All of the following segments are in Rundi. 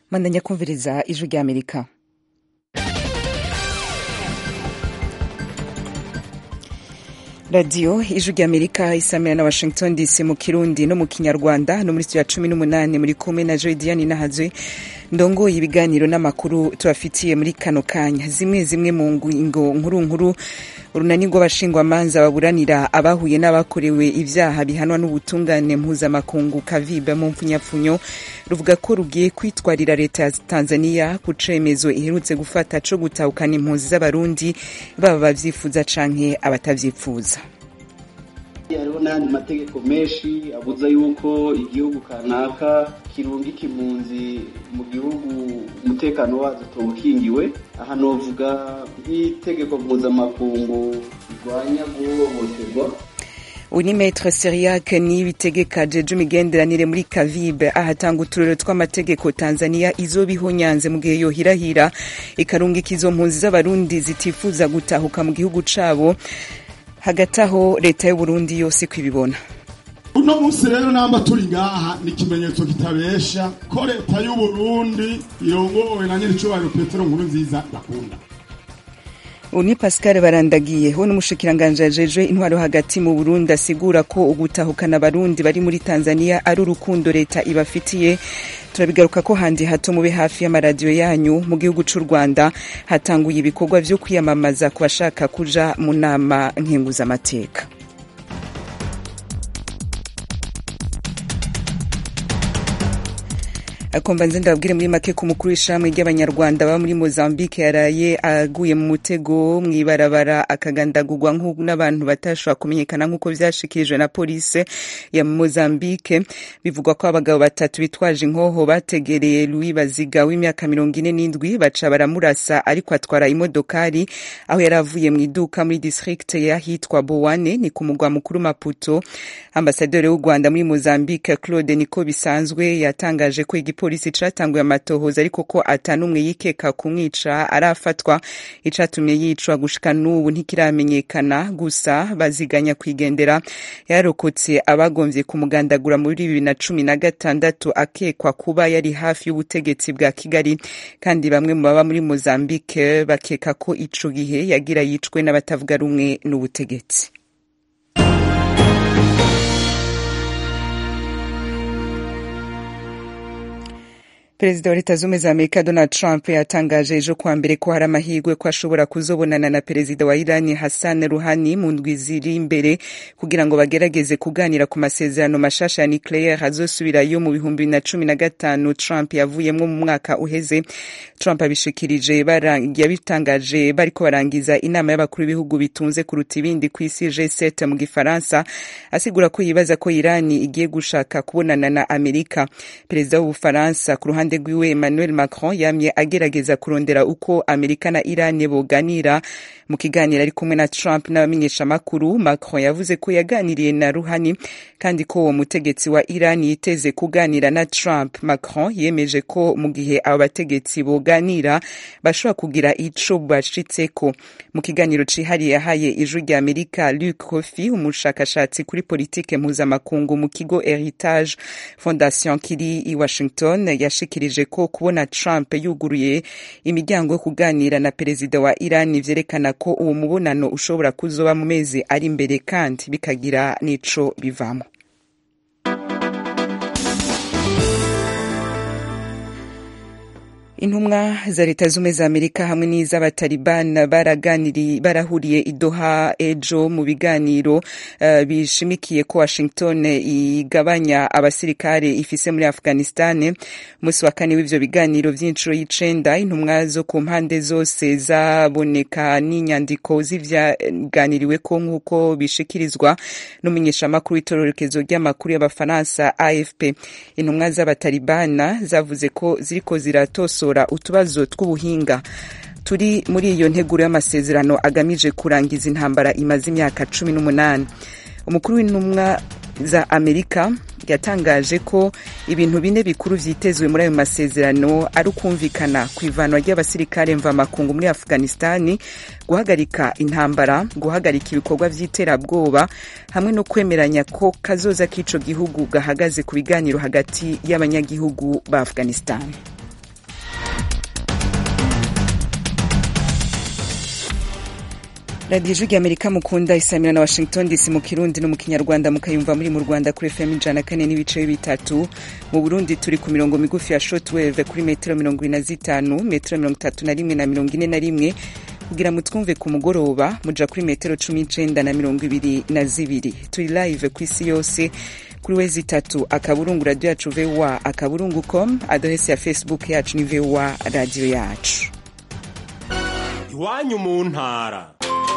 mandanya kumviriza ijwi ry'amerika radiyo ijwi ry'amerika isamira na washington dc mu kirundi no mu kinyarwanda no muri studio ya cumi n'umunani muri kumwe na jodiane nahazwe ndongoye ibiganiro n'amakuru tubafitiye muri kano kanya zimwe zimwe mu ngingo nkuru nkuru urunani rw'abashingwamanza baburanira abahuye n'abakorewe ibyaha bihanwa n'ubutungane mpuzamakungu kaviba mu mpfunyapfunyo ruvuga ko rugiye kwitwarira leta ya tanzania ku cemezo iherutse gufata co gutahukana impunzi z'abarundi baba bavyifuza canke abatavyifuza hariho n'ayandi mategeko menshi abuza yuko igihugu kanaka kirungika impunzi mu gihugu umutekano wazo utobukingiwe aha novuga nk'itegeko mpuzamakungu rirwanya guhohoterwa uyu ni metre seriac niyibitegeka jeje imigenderanire muri kavibe ahatanga uturero tw'amategeko tanzania izoba ihonyanze mu gihe yohirahira ikarungika izo mpunzi z'abarundi zitifuza gutahuka mu gihugu cabo hagati aho leta y'uburundi yose kwibibona uno munsi rero namba turi ngaha ni ikimenyetso kitabesha ko leta y'uburundi irongowe na nyiricubahiro petero nkuru nziza bakunda ubu ni pascal barandagiye we n'umushikiranganji ajejwe intwaro hagati mu burundi asigura ko ugutahukana abarundi bari muri tanzania ari urukundo leta ibafitiye turabigaruka ko handi hato mube hafi y'amaradiyo yanyu mu gihugu c'u rwanda hatanguye ibikorwa vyo kwiyamamaza ku bashaka kuja mu nama nkenguzamateka akomba nze ndababwire muri make ku mukuru w'ishamwe ry'abanyarwanda baba muri mozambique yaraye aguye mu mutego mw'ibarabara akagandagurwa n'abantu batashobora kumenyekana nk'uko vyashikirijwe na polisi ya mozambique bivugwa ko abagabo batatu bitwaje inkoho bategereye louis baziga w'imyaka mirongo ine n'indwi baca baramurasa ariko atwara imodokari aho yari avuye mu iduka muri district y'ahitwa bowane ni ku mugwa mukuru maputo ambasaderi w'u rwanda muri mozambique claude niko bisanzwe yatangaje ko igipolisi catanguye amatohoza ariko ko atanumwe yikeka kumwica arafatwa icatumye yicwa gushika n'ubu ntikiramenyekana gusa baziganya kwigendera yarokotse abagomvye kumugandagura muri bibiri na cumi na gatandatu akekwa kuba yari hafi y'ubutegetsi bwa kigali kandi bamwe mu baba muri mozambique bakeka ko ico gihe yagira yicwe n'abatavuga rumwe n'ubutegetsi perezida wa leta zumwe za amerika donald trump yatangaje ejo kuwa mbere ko hari amahirwe ko ashobora kuzobonana na perezida wa irani hassan ruhani mu ndwi ziri imbere kugira ngo bagerageze kuganira ku masezerano mashasha ya nucleaire azosubirayo mu bihumbi bibiri na cumi na gatanu trump yavuyemwo mu mwaka uheze trump abishikirije yabitangaje bariko barangiza inama y'abakuru b'ibihugu bitunze kuruta ibindi ku isi g7 mu gifaransa asigura ko yibaza ko irani igiye gushaka kubonana na amerika perezida w'ubufaransa ku ruhande ruhande rwiwe emmanuel macron yamye agerageza kurondera uko amerika na iran boganira mu kiganiro ari kumwe na trump n'abamenyeshamakuru macron yavuze ko yaganiriye na ruhani kandi ko uwo mutegetsi wa iran yiteze kuganira na trump macron yemeje ko mu gihe abo bategetsi boganira bashobora kugira ico bashitseko mu kiganiro cihariye yahaye ijwi rya amerika luc kofi umushakashatsi kuri politike mpuzamakungu mu kigo heritage fondation kiri i washington yashikirije yashikirije ko kubona Trump yuguruye imiryango yo kuganira na perezida wa Iran vyerekana ko uwo mubonano ushobora kuzoba mu mezi ari imbere kandi bikagira n'ico bivamo intumwa za leta zumwe za amerika hamwe n'iz'abataliban barahuriye i doha ejo mu biganiro uh, bishimikiye ko washington igabanya abasirikare ifise muri afghanistan umunsi wa kane w'ivyo biganiro vy'inshuro y'icenda intumwa zo ku mpande zose zaboneka n'inyandiko z'ivyaganiriweko nk'uko bishikirizwa n'umumenyeshamakuru w'itororokezo ry'amakuru y'abafaransa afp intumwa z'abatalibana zavuze ko ziriko ziratosora utubazo tw'ubuhinga turi muri iyo nteguro y'amasezerano agamije kurangiza intambara imaze imyaka cumi n'umunani umukuru w'intumwa za amerika yatangaje ko ibintu bine bikuru vyitezwe muri ayo masezerano ari ukumvikana ku ivanwa ry'abasirikare mvamakungu muri afghanistani guhagarika intambara guhagarika ibikorwa vy'iterabwoba hamwe no kwemeranya ko kazoza k'ico gihugu gahagaze ku biganiro hagati y'abanyagihugu ba afghanistani radiyo ijwi amerika mukunda isamira na washington dc mu kirundi no mu kinyarwanda mukayumva muri mu rwanda kuri fm ijana kane n'ibice bitatu mu burundi turi ku mirongo migufi ya shotwave kuri metero mirongo ine na zitanu metero mirongo itatu na rimwe na mirongo ine na rimwe kugira mutwumve ku mugoroba muja kuri metero cumi n'icenda na mirongo ibiri na zibiri turi live ku isi yose kuri wezi itatu akaburungu radiyo yacu voa akaburungu com adresi ya facebook yacu ni voa radiyo yacu iwanyu mu ntara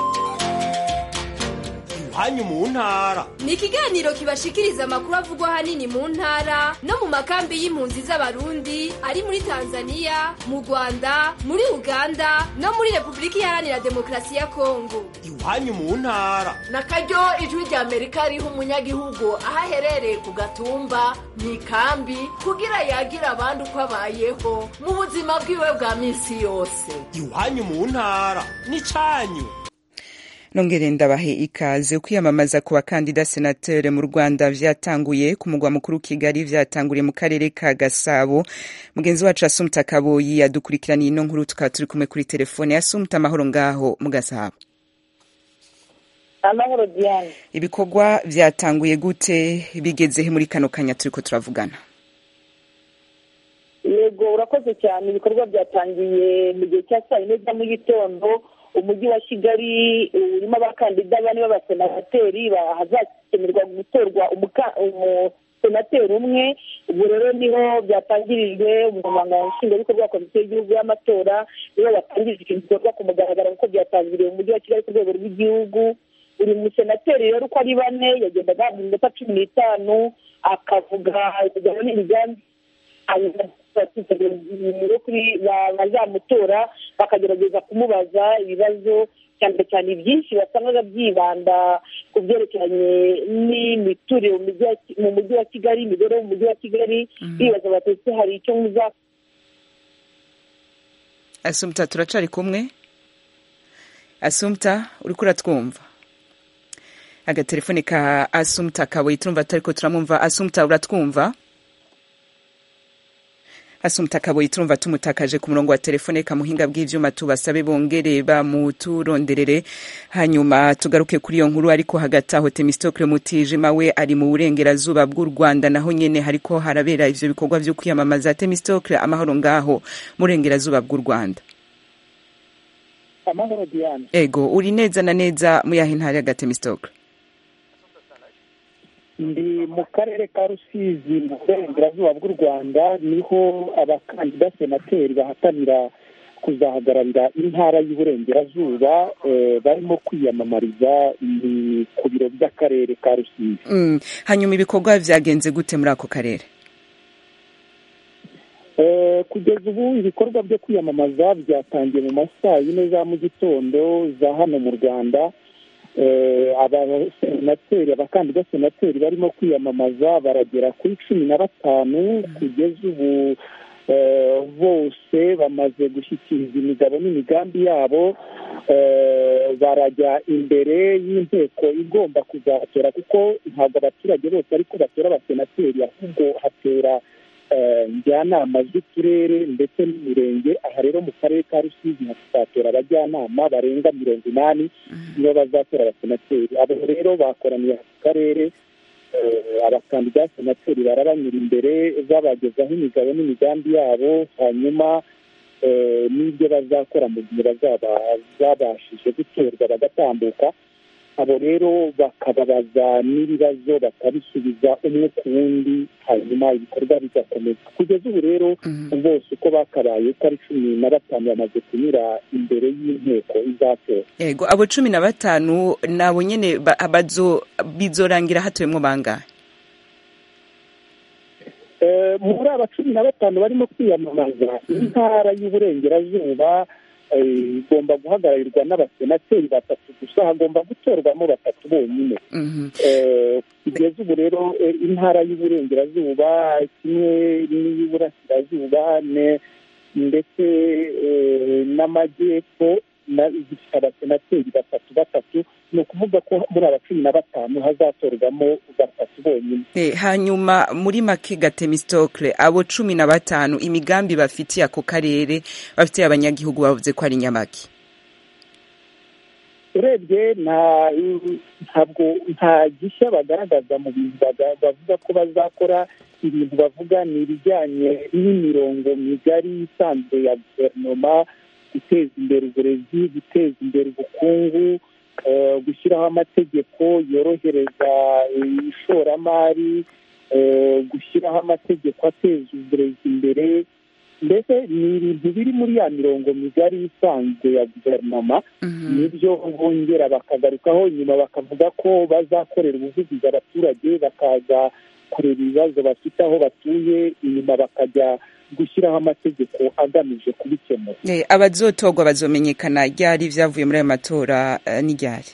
iwanyu mu ntara ni ikiganiro kibashikiriza amakuru avugwa ahanini mu ntara no mu makambi y'impunzi z'abarundi ari muri tanzania mu rwanda muri uganda no muri repubulika iharanira demokarasi ya kongo iwanyu mu ntara na karyo ijwi rya amerika riha umunyagihugu aho aherereye ku gatumba mu ikambi kugira yagira abandi uko abayeho mu buzima bwiwe bwa minsi yose iwanyu mu ntara ni cyanyu nongere ndabahe ikaze kwiyamamaza ku bakandida senatere mu rwanda vyatanguye ku mugwa mukuru kigali vyatanguriye mu karere ka gasabo mugenzi wacu asumta kaboyi yadukurikiraniye ino nkuru tukaba turi kumwe kuri telefone asumta amahoro ngaho mu gasabo amahoro diane ibikorwa vyatanguye gute bigezehe muri kano kanya turiko turavugana yego urakoze cyane ibikorwa byatangiye mu gihe cya saa yine za mu gitondo umujyi wa kigali urimo abakandida bane b'abasenateri hazakenerwa gutorwa umusenateri umwe ubu rero niho byatangirijwe umunyamabanga nshingwabikorwa wa komisiyo y'igihugu y'amatora niho batangirije iki gikorwa ku mugaragaro kuko byatangiriye mu mujyi wa kigali ku rwego rw'igihugu buri musenateri rero uko ari bane yagendaga ahabwa iminota cumi n'itanu akavuga imigabo n'imigambi bazamutora bakagerageza kumubaza ibibazo cyane cyane byinshi basangaga byibanda ku byerekeranye n'imiturire mu mujyi wa kigali imibereho mu mujyi wa kigali bibaza batetse hari icyo muza asumta turacari kumwe asumta uriko uratwumva agatelefone ka asumta kabuye turumva tutariko turamwumva asumta uratwumva asumta kaboyi turumva tumutakaje ku murongo wa telefone kamuhinga bw'ivyuma tubasabe bongere bamuturonderere hanyuma tugaruke kuri iyo nkuru ariko hagati aho temistokle mutijima we ari mu burengerazuba bw'u rwanda naho nyene hariko harabera ivyo bikorwa vyo kwiyamamaza temistokle amahoro ngaho mu burengerazuba bw'u rwanda amahoro diane ego uri neza na neza muyahe ntari aga temistokle ndi mu karere ka rusizi mu burengerazuba bw'u rwanda niho abakandida senateri bahatanira kuzahagararira intara y'uburengerazuba barimo kwiyamamariza ku biro by'akarere ka rusizi hanyuma ibikorwa byagenze gute muri ako karere kugeza ubu ibikorwa byo kwiyamamaza byatangiye mu masaa yine za mu gitondo za hano mu rwanda abasenateri abakandida senateri barimo kwiyamamaza baragera kuri cumi na batanu kugeza ubu bose bamaze gushyikiriza imigabo n'imigambi yabo barajya imbere y'inteko igomba kuzatora kuko ntabwo abaturage bose ariko batora abasenateri ahubwo hatora njyanama z'uturere ndetse n'imirenge aha rero mu karere ka rusizi hazatora abajyanama barenga mirongo inani nibo bazatora abasenateri abo rero bakoraniye ku karere abakandida senateri barabanyura imbere babagezaho imigabo n'imigambi yabo hanyuma n'ibyo bazakora mu gihe bazaba babashije gutorwa bagatambuka abo rero bakababaza n'ibibazo bakabisubiza umwe ku wundi hanyuma ibikorwa bigakomeza kugeza ubu rero bose uko bakabaye uko ari cumi na batanu bamaze kunyura imbere y'inteko izatora yego abo cumi na batanu nabo nyine bizorangira hatuwemo bangahe muri aba cumi na batanu barimo kwiyamamaza intara y'uburengerazuba igomba guhagararirwa n'abasenateri batatu gusa hagomba gutorwamo batatu bonyine kugeza ubu rero intara y'uburengerazuba kimwe n'iy'uburasirazuba ndetse n'amajyepfo zifite abasenateri batatu batatu ni ukuvuga ko muri aba cumi na batanu hazatorwamo batatu bonyine hanyuma muri make gatemistokle abo cumi na batanu imigambi bafitiye ako karere bafitiye abanyagihugu bavuze ko ari nyamaki urebye nta ntabwo nta gishya bagaragaza mu bintu baga- bavuga ko bazakora ibintu bavuga ni ibijyanye n'imirongo migari isanzwe ya guverinoma guteza imbere uburezi guteza imbere ubukungu eh, gushyiraho amategeko yorohereza eh, ishoramari eh, gushyiraho amategeko ateza uburezi imbere mbese ni ibintu biri muri ya mirongo migari isanzwe ya guverinoma nibyo bongera bakagarukaho nyuma bakavuga ko bazakorera ubuvugizi abaturage bakaza kureba ibibazo bafite aho batuye inyuma bakajya gushyiraho amategeko agamije kubikemura Eh, abazotorwa bazomenyekana ryari ivyavuye muri ayo matora eh, ni ryari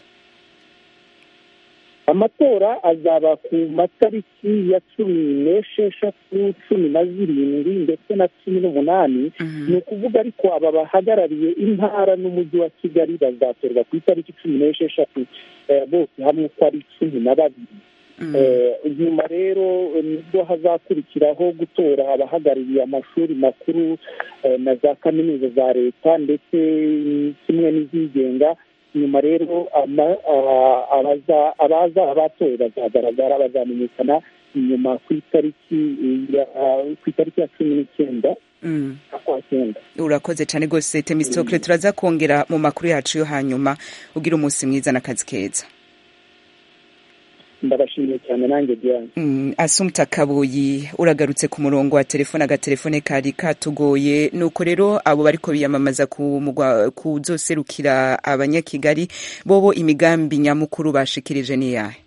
amatora azaba ku matariki ya cumi n'esheshatu cumi na zirindwi ndetse na cumi n'umunani ni ukuvuga ariko aba bahagarariye intara n'umujyi wa kigali bazatorwa ku itariki cumi n'esheshatu eh, bose hamwe uko ari cumi na babiri Eh, nyuma rero eh, nibwo hazakurikiraho gutora abahagarariye amashuri makuru eh, na za kaminuza za leta ndetse mm, kimwe n'izigenga nyuma rero ama- ah, abaza- abazaba batowe bazagaragara bazamenyekana nyuma ku itariki ya- ah, ku itariki ya cumi n'icyenda Mm. z'ukwa cyenda urakoze cyane rwose temistokle turaza kongera mu makuru yacu yo hanyuma ugira umunsi mwiza n'akazi keza ndabashimiye cyane nanjye diane Mm, asumta kabuyi uragarutse ku murongo wa telefone agatelefone kari katugoye nuko rero abo bariko biyamamaza ku mugwa kuzoserukira abanyakigali bobo imigambi nyamukuru bashikirije ni yahe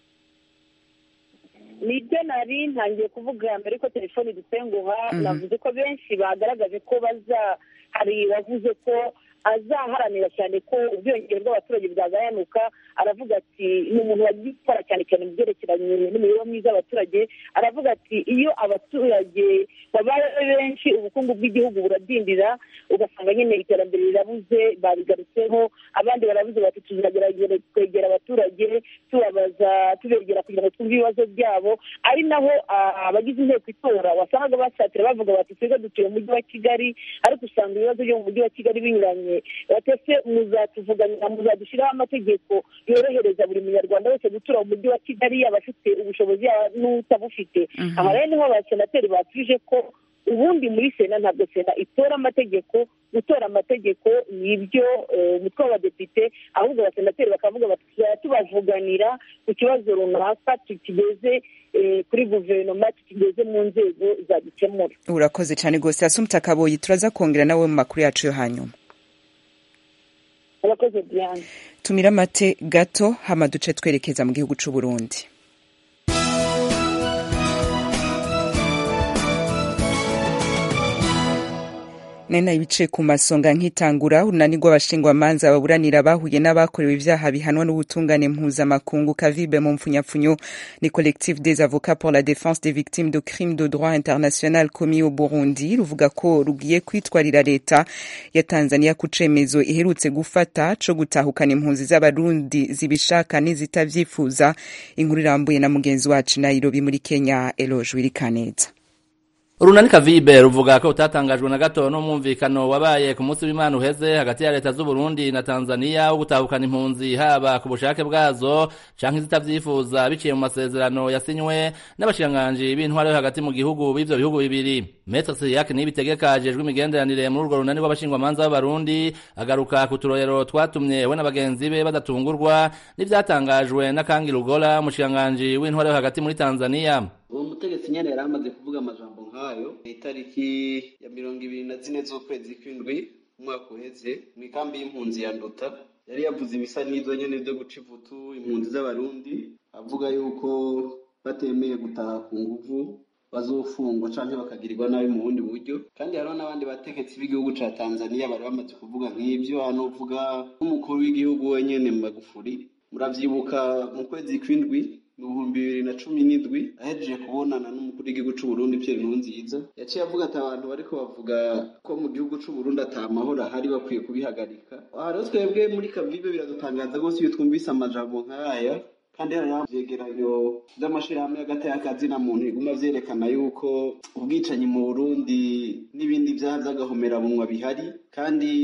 nibyo nari ntangiye kuvuga mbere ko telefoni dutenguha Mhm. navuze ko benshi bagaragaje ko baza hari wavuze ko azaharanira cyane ko ubwiyongere bw'abaturage bwagabanuka aravuga ati ni umuntu wagiye gukora cyane cyane mu byerekeranye n'imibereho myiza y'abaturage aravuga ati iyo abaturage babaye benshi ubukungu bw'igihugu buradindira ugasanga nyine iterambere rirabuze babigarutseho abandi barabuze bati tuzagerageza kwegera abaturage tubabaza tubegera kugira ngo twumve ibibazo byabo ari naho ah, abagize inteko itora wasangaga basatira bavuga bati twebwe dutuye mu mujyi wa kigali ariko usanga ibibazo byo mu mujyi wa kigali binyuranye batese muzatuvuganira muzadushyiraho amategeko yorohereza buri munyarwanda wese gutura mu mujyi wa kigali yaba afite ubushobozi yaba n'utabufite Mhm. aha rero niho abasenateri batuje ko ubundi muri sena ntabwo sena itora amategeko gutora amategeko ni ibyo eh, umutwe w'abadepite ahubwo abasenateri bakavuga bati tuzajya tubavuganira ku kibazo runaka tukigeze eh, kuri guverinoma tukigeze mu nzego zagikemura urakoze cyane rwose asumta kabuyi turaza kongera nawe mu makuru yacu yo hanyuma abakoze diane tumira amate gato hama duce twerekeza mu gihugu c'u Burundi nena ibice ku masonga nk'itangura urunani rw'abashingwamanza baburanira bahuye n'abakorewe ibyaha bihanwa n'ubutungane mpuzamakungu kavibe mu mpfunyapfunyo ni collectif des avocats pour la défense des victimes de crimes de droit international commis au burundi ruvuga ko rugiye kwitwarira leta ya tanzania ku cemezo iherutse gufata co gutahukana impunzi z'abarundi zibishaka n'izitavyifuza inkuru irambuye na mugenzi wacu nairobi muri kenya eloge wirikaneza urunani kavibe ruvuga ko utatangajwe na gato n'umwumvikano wabaye ku munsi w'imana uheze hagati ya leta z'u Burundi na Tanzania wo gutahukana impunzi haba ku bushake bwazo canke izitavyifuza biciye mu masezerano yasinywe n'abashikiranganji b'intwaro yo hagati mu gihugu b'ivyo bihugu bibiri Maitre Cyriaque Niyibitegeka ajejwe imigenderanire muri urwo runani rw'abashingwamanza b'abarundi agaruka ku turorero twatumye we na bagenzi be badatungurwa n'ivyatangajwe na Kangi Lugola umushikiranganji w'intwaro yo hagati muri Tanzania uwo mutegetsi nyene yari amaze kuvuga amajambo nk'ayo itariki ya mirongo ibiri na zine z'ukwezi kw'indwi umwaka uheze mu ikambi y'impunzi ya nduta yari yavuze ibisa n'ivyo nyene vyo guca ivutu impunzi z'abarundi avuga yuko batemeye gutaha ku nguvu bazofungwa canke bakagirirwa nabi mu bundi buryo kandi hariho n'abandi bategetsi b'igihugu ca tanzaniya bari bamaze kuvuga nk'ivyo hano uvuga nk'umukuru w'igihugu wenyene magufuri muravyibuka mu kwezi kw'indwi mu bihumbi bibiri na cumi n'indwi ahejeje kubonana n'umukuru w'igihugu c'u Burundi Pierre Nkurunziza yaciye avuga ati abantu bariko bavuga ko mu gihugu c'u Burundi ata mahoro ahari bakwiye kubihagarika aha rero twebwe muri kavibe biradutangaza rwose iyo twumvise amajambo nk'aya kandi hariho ivyegeranyo vy'amashirahamwe hagati y'akazi na muntu biguma vyerekana yuko ubwicanyi mu Burundi n'ibindi vyaha vy'agahomerabunwa bihari kandi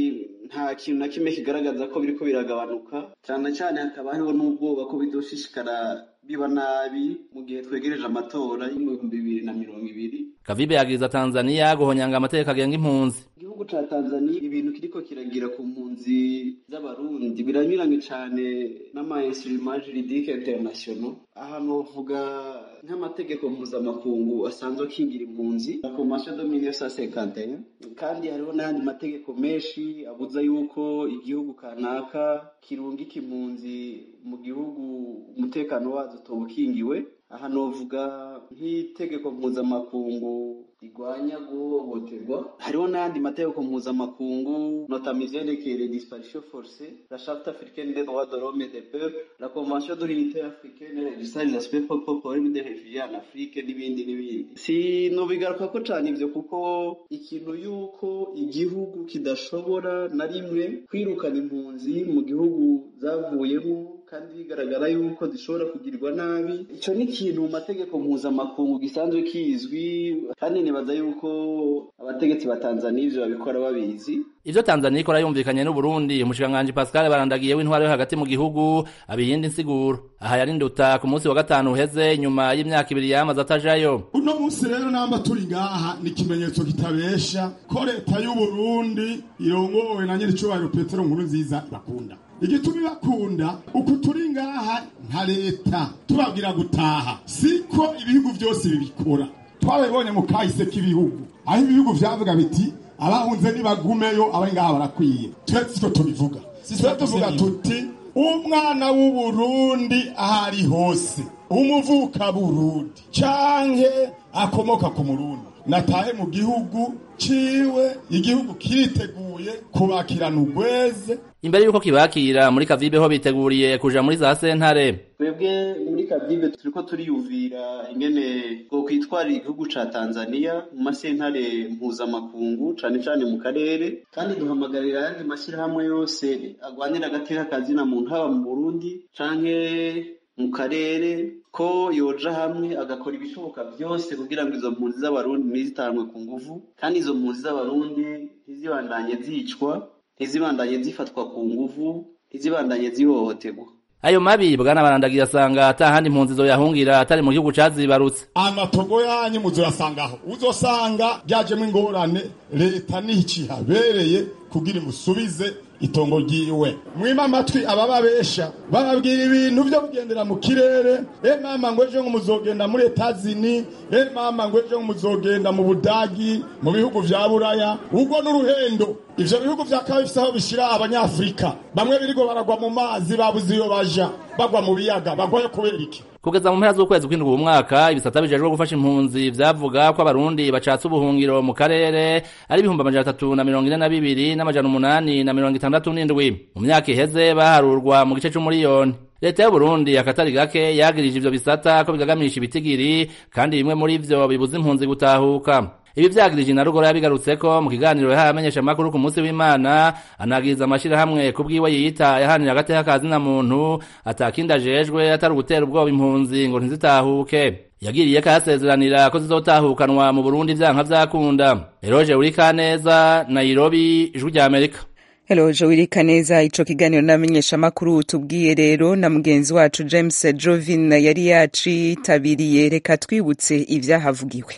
nta kintu na kimwe kigaragaza ko biriko biragabanuka cyane cyane hakaba hariho n'ubwoba ko bidoshishikara biba nabi mu gihe twegereje amatora y'ibihumbi bibiri na mirongo ibiri kavibe yagiriza tanzaniya guhonyanga amategeko agenga impunzi igihugu ca tanzaniya ibintu kiriko kiragira ku mpunzi z'abarundi biranyuranye cane n'amainstruma juridique international ahantu bavuga nk'amategeko mpuzamakungu asanzwe akingira impunzi la convention de 1951 kandi hariho n'ayandi mategeko menshi abuza yuko igihugu kanaka kirungika impunzi mu gihugu umutekano wazo utoba ukingiwe aha novuga nk'itegeko mpuzamakungu rigwanya guhohoterwa hariho n'ayandi mategeko mpuzamakungu notama ivyerekeye les disparitions forcées la charte africaine des droits de l'homme et des peuples la convention de l'unité africaine registre les aspects problème des réfugiés en afrique n'ibindi n'ibindi sinobigaruka ko cane ivyo kuko ikintu yuko igihugu kidashobora na rimwe kwirukana impunzi mu gihugu zavuyemo kandi bigaragara yuko zishobora kugirirwa nabi icyo ni ikintu mu mategeko mpuzamakungu gisanzwe kizwi kandi nibaza yuko abategetsi ba tanzaniya ivyo babikora babizi ivyo tanzaniya ikora yumvikanye n'uburundi umushikiranganji pascal barandagiye w'intwaro yo hagati mu gihugu abiyindi nsiguro aha yari nduta ku munsi wa gatanu uheze nyuma y'imyaka ibiri yamaze atajayo uno munsi rero namba turi ngaha ni ikimenyetso kitabesha ko leta y'uburundi irongowe na nyiricubahiro petero nkuru nziza bakunda igituma ibakunda uku turi ngaha nka leta tubabwira gutaha siko ibihugu byose bibikora twabibonye mu kahise k'ibihugu aho ibihugu vyavuga biti abahunze nibagumeyo abari ngaha barakwiye twe siko tubivuga twe tuvuga tuti umwana w'uburundi aho ari hose umuvuka burundi canke akomoka ku murundi natahe mu gihugu ciwe igihugu kiriteguye kubakirana urweze imbere y'uko kibakira muri kavibe ho biteguriye kuja muri za sentare twebwe muri kavibe turiko turiyumvira ingene bwo kwitwarira igihugu ca tanzaniya mu masentare mpuzamakungu cane cane mu karere kandi duhamagarira ayandi mashyirahamwe yose agwanira agateka kazina muntu haba mu burundi canke mu karere ko yoja hamwe agakora ibishoboka byose kugira ngo izo mpunzi z'abarundi ntizitanwe ku nguvu kandi izo mpunzi z'abarundi ntizibandanye zicwa ntizibandanye zifatwa ku nguvu ntizibandanye zihohoterwa ayo mabi bwana barandagiye asanga ata handi impunzi zoyahungira atari mu gihugu cazibarutse amatogo yanyu muzoyasangaho uzosanga byajemo ingorane leta nicihabereye kugira imusubize itongo ryiwe mwima amatwi abababesha bababwira ibintu byo kugendera mu kirere e mama ngo ejo ngo muzogenda muri etazini e mama ngo ejo ngo muzogenda mu budagi mu bihugu vya buraya ubwo n'uruhendo ivyo bihugu vyakaba bifise aho bishira abanyafurika bamwe birigo baragwa mu mazi babuze iyo baja bagwa mu biyaga bagwayo kubera iki kugeza mu mpera z'ukwezi kw'indwi uyu mwaka ibisata bijejwe gufasha impunzi vyavuga ko abarundi bacatse ubuhungiro mu karere ari ibihumbi amajana atatu na mirongo ine na bibiri n'amajana umunani na mirongo itandatu n'indwi mu myaka iheze baharurwa mu gice c'umuriyoni leta y'uburundi akatari gake yagirije ivyo bisata ko bigagamisha ibitigiri kandi bimwe muri vyo bibuza impunzi gutahuka ibi vyagirije inarugoro yabigarutseko mu kiganiro yahaye amenyeshamakuru ku munsi w'imana anagiriza amashirahamwe ku bwiwe yiyita yahanira agateka kazina muntu atakindi ajejwe atari ugutera ubwoba impunzi ngo ntizitahuke yagiriye ko yasezeranira ko zizotahukanwa mu burundi vyanka vyakunda eroje urikaneza nairobi ijwi rya amerika Hello Joirika neza ico kiganiro n'amenyeshamakuru tubwiye rero na mugenzi wacu James Jovin yari yacitabiriye reka twibutse ivyahavugiwe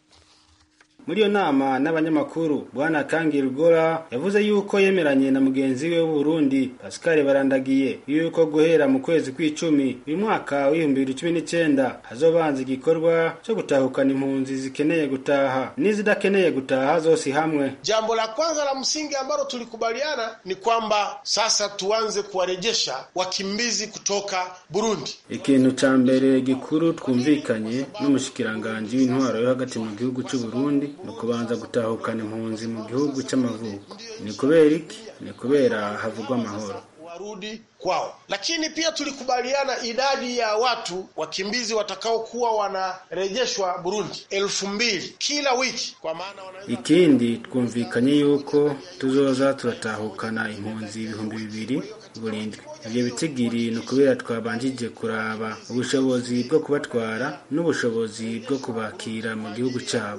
muri iyo nama n'abanyamakuru bwana kangi rugora yavuze yuko yemeranye na mugenzi we w'uburundi pascal barandagiye yuko guhera mu kwezi kw'icumi uyu mwaka w'ibihumbi bibiri cumi n'icyenda hazobanza igikorwa cyo gutahukana impunzi zikeneye gutaha n'izidakeneye gutaha zose hamwe jambo la kwanza la msingi ambalo tulikubaliana ni kwamba sasa tuanze kuwarejesha wakimbizi kutoka burundi ikintu ca mbere gikuru twumvikanye n'umushikiranganji w'intwaro yo hagati mu gihugu c'uburundi ni ukubanza gutahukana impunzi mu gihugu cy'amavuko ni kubera iki ni kubera havugwa amahoro warudi kwao lakini pia tulikubaliana idadi ya watu wakimbizi watakaokuwa wanarejeshwa burundi elfu mbili kila wiki kwa maana wana... ikindi twumvikanye yuko tuzoza turatahukana impunzi ibihumbi bibiri burindwi ibyo bitigiri ni ukubera twabanjije kuraba ubushobozi bwo kubatwara n'ubushobozi bwo kubakira mu gihugu cyabo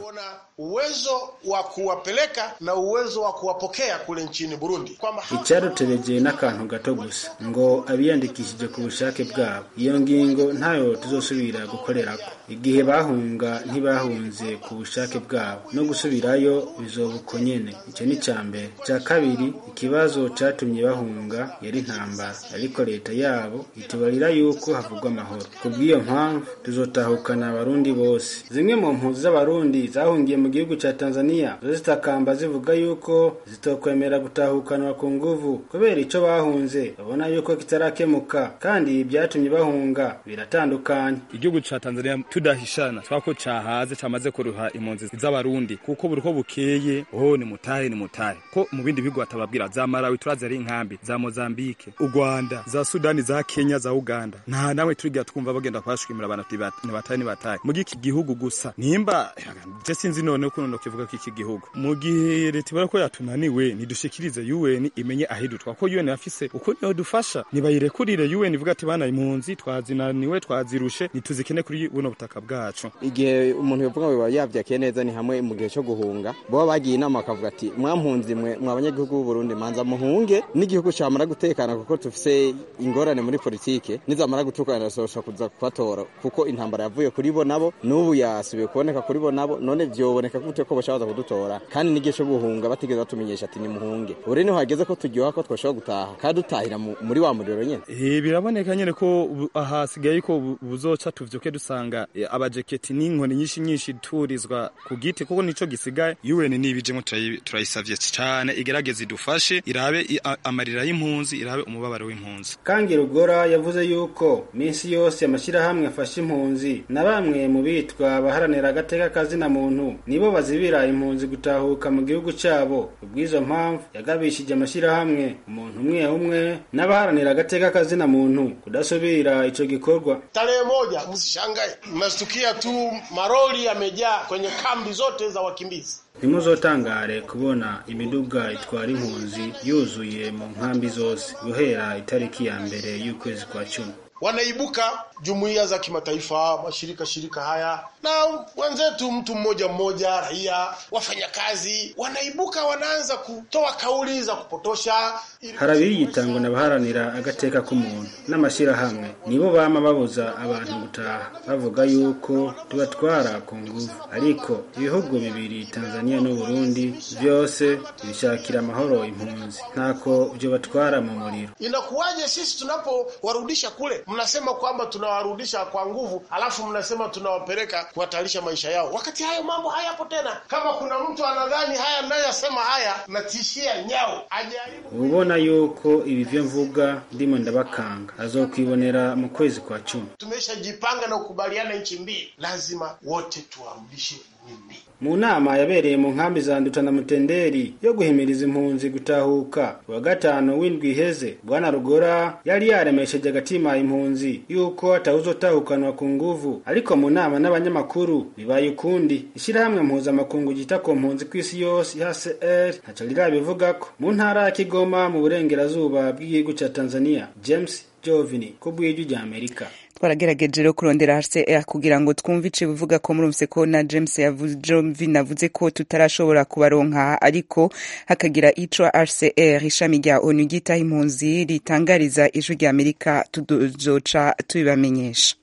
uwezo wa kuwapeleka na uwezo wa kuwapokea kule nchini Burundi, kwamba icyadutebeje n'akantu gato gusa ngo abiyandikishije ku bushake bwabo iyo ngingo ntayo tuzosubira gukorerako igihe bahunga ntibahunze ku bushake bwabo no gusubirayo bizoba uko nyene icyo ni icya mbere icya kabiri ikibazo catumye bahunga yari intambara ariko leta yabo itubarira yuko havugwa amahoro ku bw'iyo mpamvu tuzotahukana abarundi bose zimwe mu mpunzi z'abarundi zahungiye mu gihugu ca tanzania zo zitakamba zivuga yuko zitokwemera gutahukanwa ku nguvu kubera ico bahunze babona yuko kitarakemuka kandi byatumye bahunga biratandukanye igihugu ca tanzania tudahishana twako cahaze camaze kuruha impunzi z'abarundi kuko buri ko bukeye oh ni mutahe ni mutahe ko mu bindi bihugu batababwira za malawi turazi ari inkambi za mozambike u rwanda za sudani za kenya za uganda nta nawe turigira twumva bagenda kubashwimira abantu ni batahe ni batahe mu iki gihugu gusa nimba je sinzi none ukuntu nokivuga ko iki gihugu mu gihe leta ibara ko yatunaniwe nidushikirize UN imenye ahidutwa ko UN afise uko niyo dufasha nibayirekurire UN ivuga ati bana impunzi twazinaniwe twazirushe nituzikene kuri buno butaka bwacu igihe umuntu yovuga ngo yavyakiye neza ni hamwe mu gihe cyo guhunga bo bagiye inama bakavuga ati mwampunzi mwe mwa abanyagihugu b'u Burundi manza muhunge n'igihugu camara gutekana kuko tufise ingorane muri politike nizamara gutukana sosha kuza kubatora kuko intambara yavuye kuri bo nabo n'ubu yasubiye kuboneka kuri bo nabo none vyoboneka gute ko bashobora kudutora kandi n'igihe cyo guhunga batigeze batumenyesha ati nimuhunge ure niho hageze ko turyoha ko twashobora gutaha kandi dutahira muri wa muriro nyene eh biraboneka nyene ko ahasigaye ko buzoca tuvyoke dusanga abajeketi n'inkoni nyinshi nyinshi turizwa ku giti kuko nico gisigaye UN nibijemo turayisavye cyane igerageze idufashe irabe amarira y'impunzi irabe umubabaro w'impunzi kangi rugora yavuze yuko minsi yose amashyirahamwe afasha impunzi na bamwe mu bitwa abaharanira agateka kazina muntu nibo bazibira impunzi gutahuka mu gihugu cyabo ubw'izo mpamvu yagabishije amashyirahamwe umuntu umwe umwe n'abaharanira agateka kazina muntu kudasubira ico gikorwa tarehe moja msishangae mmestukia tu maroli yamejaa kwenye kambi zote za wakimbizi ntimuzotangare kubona imiduga itwara impunzi yuzuye mu nkambi zose guhera itariki ya mbere y'ukwezi kwa cumi wanaibuka jumuiya za kimataifa, mashirika shirika haya na wenzetu, mtu mmoja mmoja, raia, wafanyakazi, wanaibuka wanaanza kutoa kauli za kupotosha. hari abiyitangwa n'abaharanira agateka k'umuntu n'amashyirahamwe nibo bama babuza abantu gutaha bavuga yuko tubatwara ku nguvu ariko ibihugu bibiri tanzania n'u burundi byose bishakira amahoro impunzi ntako byo batwara mu muriro Inakuwaje sisi tunapowarudisha kule, mnasema kwamba tunawarudisha kwa nguvu, alafu mnasema tunawapeleka kuhatarisha maisha yao, wakati hayo mambo hayapo tena. Kama kuna mtu anadhani haya nayosema haya natishia nyao, ajaribu ubona yuko ibi byo mvuga ndimo ndabakanga azokwibonera mu kwezi kwa cumi tumeshajipanga na kukubaliana nchi mbili, lazima wote tuwarudishe Burundi. mu nama yabereye mu nkambi za nduta na mutenderi yo guhimiriza impunzi gutahuka wa gatanu w'indwi iheze bwana rugora yari yaremesheje agatima impunzi yuko atawuzotahukanwa ku nguvu ariko mu nama n'abanyamakuru bibaye ukundi ishyirahamwe mpuzamakungu ryita ku mpunzi ku isi yose hcr ntaco rirabivugako mu ntara ya kigoma mu burengerazuba bw'igihugu ca tanzania james jovini ku bw'ijwi rya amerika twaragerageje rero kurondera HCR kugira ngo twumve ico bivuga ko murumvise ko na James yavuze Jovin avuze ko tutarashobora kubaronka ariko hakagira ico HCR ishami rya ONU ryita impunzi ritangariza ijwi rya Amerika tuzoca tubibamenyesha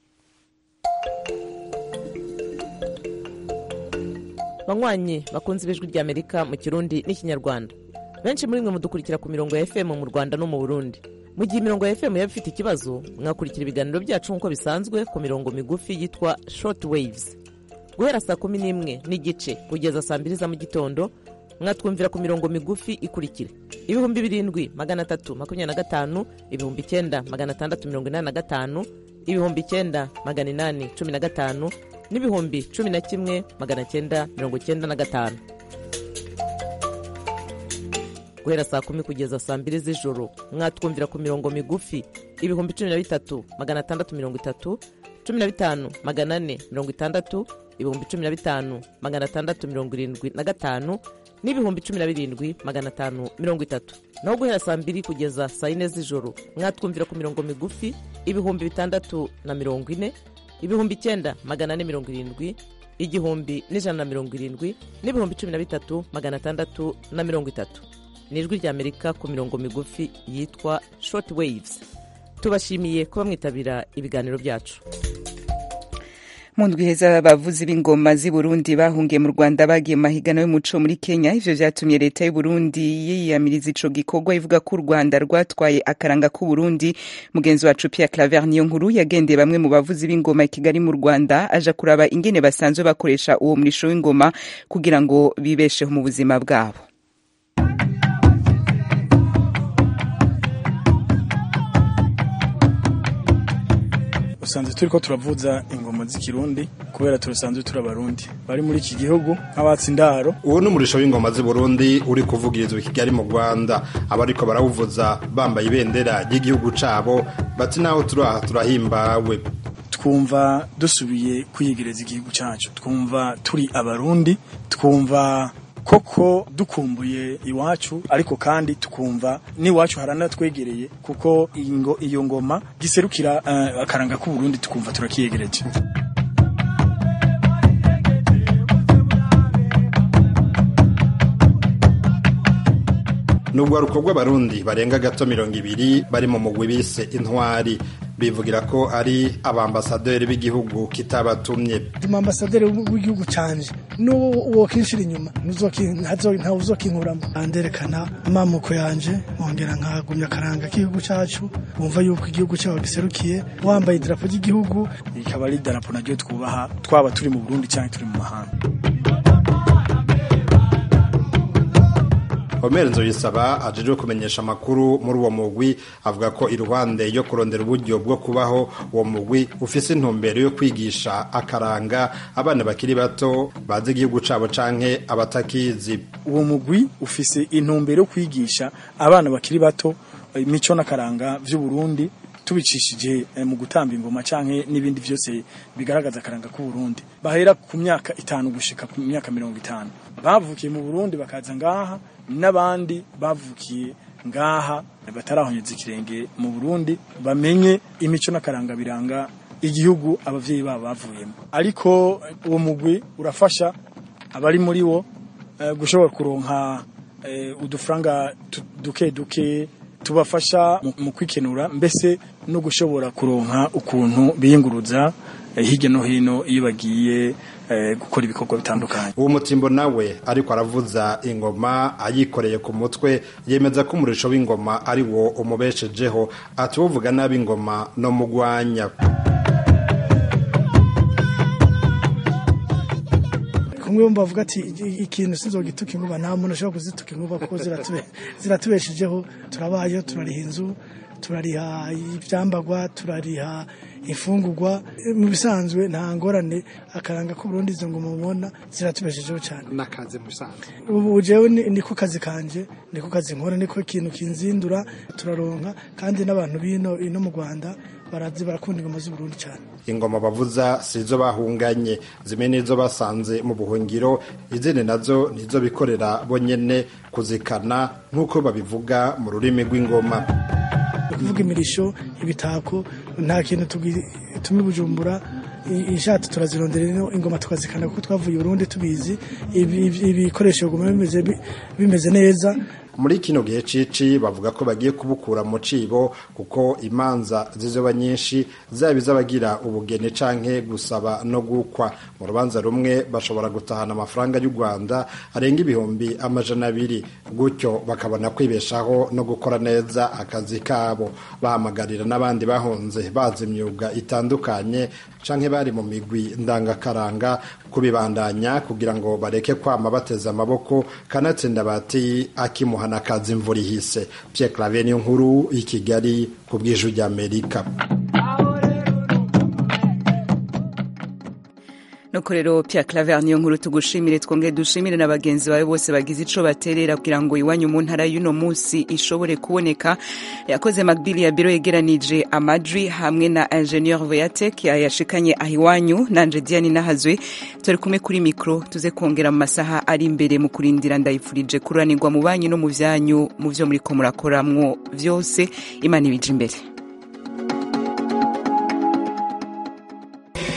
banywanyi bakunze ibijwi rya amerika mu kirundi n'ikinyarwanda benshi muri mwe mudukurikira ku mirongo ya fm mu rwanda no mu burundi mu gihe imirongo ya fm yaba ifite ikibazo mwakurikira ibiganiro byacu nk'uko bisanzwe ku mirongo migufi yitwa short waves guhera saa kumi n'imwe n'igice kugeza saa mbiri za mu gitondo mwatwumvira ku mirongo migufi ikurikira ibihumbi birindwi magana atatu makumyabiri na gatanu ibihumbi icyenda magana atandatu mirongo inani na gatanu ibihumbi icyenda magana inani cumi na gatanu n'ibihumbi cumi na kimwe magana cyenda mirongo cyenda na gatanu guhera saa kumi kugeza saa mbiri z'ijoro mwatwumvira ku mirongo migufi ibihumbi cumi na bitatu magana atandatu mirongo itatu cumi na bitanu magana ane mirongo itandatu ibihumbi cumi na bitanu magana atandatu mirongo irindwi na gatanu n'ibihumbi cumi na birindwi magana atanu mirongo itatu naho guhera saa mbiri kugeza saa yine z'ijoro mwatwumvira ku mirongo migufi ibihumbi bitandatu na mirongo ine ibihumbi icyenda magana ane mirongo irindwi igihumbi n'ijana na mirongo irindwi n'ibihumbi cumi na bitatu magana atandatu na mirongo itatu ni ijwi ry'amerika ku mirongo migufi yitwa short waves tubashimiye kuba mwitabira ibiganiro byacu mu ndwi heza abavuzi b'ingoma z'i burundi bahungiye mu rwanda bagiye mu mahiganwa y'umuco muri kenya ivyo vyatumye leta y'u burundi yiyamiriza ico gikorwa ivuga ko u rwanda rwatwaye akaranga k'uburundi mugenzi wacu pierre claver niyo nkuru yagendeye bamwe mu bavuzi b'ingoma i kigali mu rwanda aja kuraba ingene basanzwe bakoresha uwo murisho w'ingoma kugira ngo bibesheho mu buzima bwabo usanzwe turi ko turavuza ingoma z'ikirundi kubera turasanzwe turi abarundi bari muri iki gihugu nk'abatsi indaro uwo ni umurisho w'ingoma z'i burundi uri kuvugirizwa i kigali mu rwanda abariko barawuvuza bambaye ibendera ry'igihugu cabo bati naho turi aha turahimbawe twumva dusubiye kwiyegereza igihugu cyacu twumva turi abarundi twumva koko dukumbuye iwacu ariko kandi tukumva n'iwacu haranatwegereye kuko ingo iyo ngoma giserukira uh, akaranga k'uburundi tukumva turakiyegereje nubwo rukorwa abarundi barenga gato mirongo ibiri bari mu mugwi bise intwari bivugira ko ari abambasaderi b'igihugu kitabatumye ambasaderi w'igihugu canje n'uwo kinshira inyuma ntawe uzokinkuramo nderekana amamuko yanje nkongera nkagumya akaranga k'igihugu cacu wumva yuko igihugu cyawe giserukiye wambaye idarapo ry'igihugu ikaba ari idarapo naryo twubaha twaba turi mu burundi cyangwa turi mu mahanga Omer Nzoyisaba ajejwe kumenyesha amakuru muri uwo mugwi avuga ko iruhande yo kurondera uburyo bwo kubaho uwo mugwi ufise intumbero yo kwigisha akaranga abana bakiri bato bazi igihugu cabo canke abatakizi uwo mugwi ufise intumbero yo kwigisha abana bakiri bato imico n'akaranga vy'u Burundi tubicishije mu gutamba ingoma canke n'ibindi vyose bigaragaza akaranga k'u Burundi bahera ku myaka itanu gushika ku myaka mirongo itanu bavukiye mu Burundi bakaza ngaha n'abandi bavukiye ngaha batarahonyeza ikirenge mu Burundi bamenye imico n'akaranga biranga igihugu abavyeyi babo bavuyemo ariko uwo mugwi urafasha abari muri wo uh, gushobora kuronka uh, udufaranga duke duke tubafasha mu kwikenura mbese no gushobora kuronka ukuntu biyunguruza hirya no hino iyo bagiye gukora ibikorwa bitandukanye uwo mutimbo nawe ariko aravuza ingoma ayikoreye ku mutwe yemeza ko umurisho w'ingoma ari wo umubeshejeho ati uvuga nabi ingoma no mugwanya kumwe bavuga ati ikintu sinzogituka inkuba nta muntu ashobora kuzituka inkuba kuko ziratubeshejeho turabayeho turariha inzu turariha ibyambagwa turariha imfungurwa mu bisanzwe nta ngorane akaranga ko Burundi izo ngoma mubona ziratubeshejeho cyane nakaze musanzwe ubu jewe niko kazi kanje niko kazi nkora niko ikintu kinzindura turaronka kandi n'abantu bino ino mu Rwanda barazi barakunda ingoma z'u Burundi cyane ingoma bavuza sizo bahunganye zimwe nizo basanze mu buhungiro izindi nazo nizo bikorera bonyene kuzikana nk'uko babivuga mu rurimi rw'ingoma kuvuga imirisho ibitako nta kintu tumi bujumbura inshato turazirondera ino ingoma tukazikana kuko twavuye i Burundi tubizi ibikoresho biguma bimeze neza muri kino gihe cici bavuga ko bagiye kubukura mu cibo kuko imanza zizoba nyinshi zaba iz'abagira ubugeni canke gusaba no gukwa mu rubanza rumwe bashobora gutahana amafaranga y'u Rwanda arenga ibihumbi amajana abiri gutyo bakabona kwibeshaho no gukora neza akazi kabo bahamagarira n'abandi bahunze bazi imyuga itandukanye canke bari mu migwi ndangakaranga kubibandanya kugira ngo bareke kwama bateze amaboko kanatsinda bati akimuha n'akazi imvura ihise Pierre Claver niyo nkuru i Kigali ku bw'ijwi ry'Amerika nuko rero Pierre Claver niyo nkuru tugushimire twongere dushimire na bagenzi bawe bose bagize ico baterera kugira ngo iwanyu mu ntara y'uno munsi ishobore kuboneka yakoze Macbili ya biro yegeranije amajwi hamwe na ingenieur Voyatek yayashikanye ahiwanyu nanje Diane Nahazwe turi kumwe kuri micro tuze kongera mu masaha ari imbere mu kurindira ndayifurije kuranirwa mu banyu no mu vyanyu mu vyo muri ko murakoramwo vyose imana ibije imbere